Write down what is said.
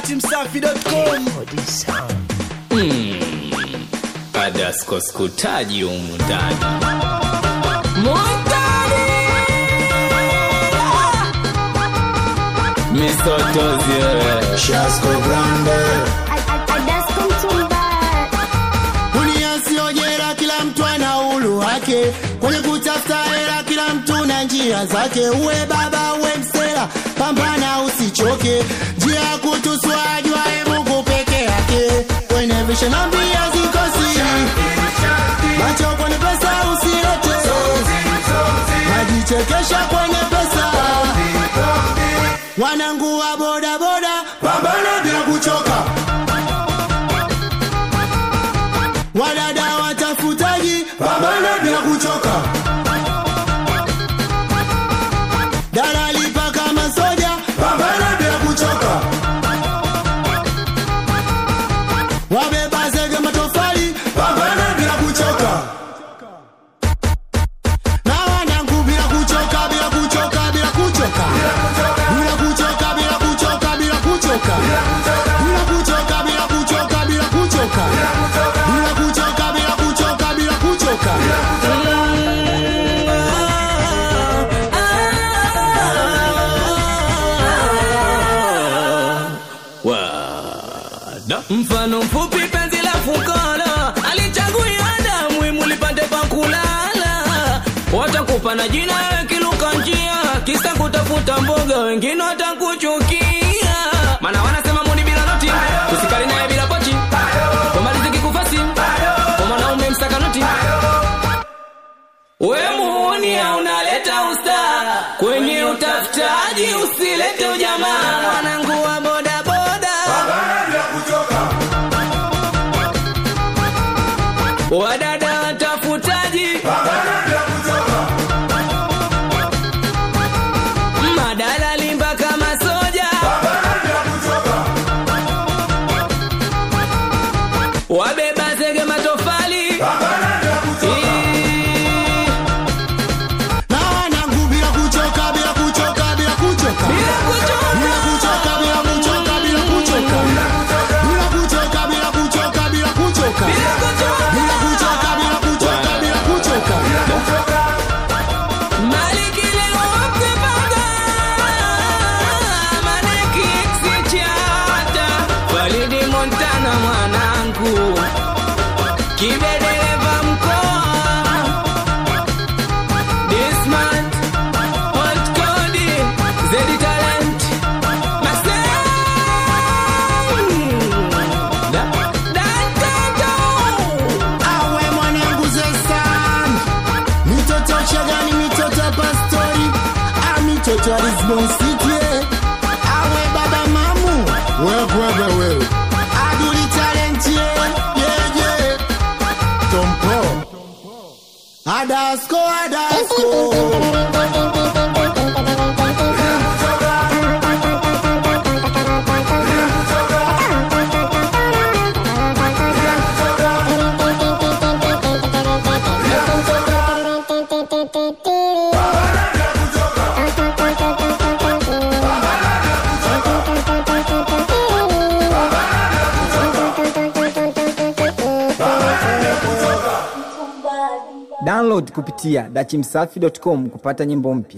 datimsafi.com Adasko skutaji humu ndani misotozi wewe. Shasko Grande Adasko Mtumba Dunia sio jela, kila mtu ana uhuru wake kwenye kutafuta hela, kila mtu na njia zake. Uwe baba uwe msela, pambana usichoke, njia ya kutuswa ajuaye Mungu peke yake. Kwenye visha na mbia zikosi, macho kwenye pesa usilete, najichekesha kwenye pesa. Wanangu wa boda boda, pambana bila kuchoka. Wadada watafutaji, pambana bila kuchoka. Dalali paka masoja, pambana bila kuchoka. Wabeba zege matofali, pambana bila kuchoka. Na wanangu bila kuchoka, bila kuchoka, bila kuchoka. Bila kuchoka, bila kuchoka, bila kuchoka. Bila kuchoka, bila kuchoka, bila kuchoka. Bila kuchoka, bila kuchoka, bila kuchoka. Wada. mfano mfupi penzi la fukara alichaguia damu imulipande pa kulala watakupa na jina wewe kiluka njia kisa kutafuta mboga wengine watakuchukia mana wanasema muni bila noti usikali naye bila pochi komaliziki kufasi kwa mwanaume msaka noti we muuni unaleta usta kwenye utafutaji usilete ujamaa mwanangu wa bodaboda wadada watafutaji madalali mpaka masoja wabeba zege matofali Ii, Na wanangu bila kuchoka, bila kuchoka, bila kuchoka. bila kuchoka. Bila kuchoka, bila kuchoka, bila kuchoka. Bila kuchoka, bila kuchoka, bila kuchoka. Bila kuchoka. Bila kuchoka, bila kuchoka, bila kuchoka. Malikile wakipaga, maneki sichata. Walidi Montana mwanangu kibedeleva mkoa Dismant Hot Cody Zedi Talent Masem Da Dantato Awe mwanangu Zesan. Mitoto Chagani, mitoto Pastori. Ah, mitoto wa Lisbon City, eh. Awe baba mamu. Wewe, wewe, wewe. Aduli talent, yeah, yeah, yeah. Tompo. Adasko, Adasko. download kupitia dachimsafi.com kupata nyimbo mpya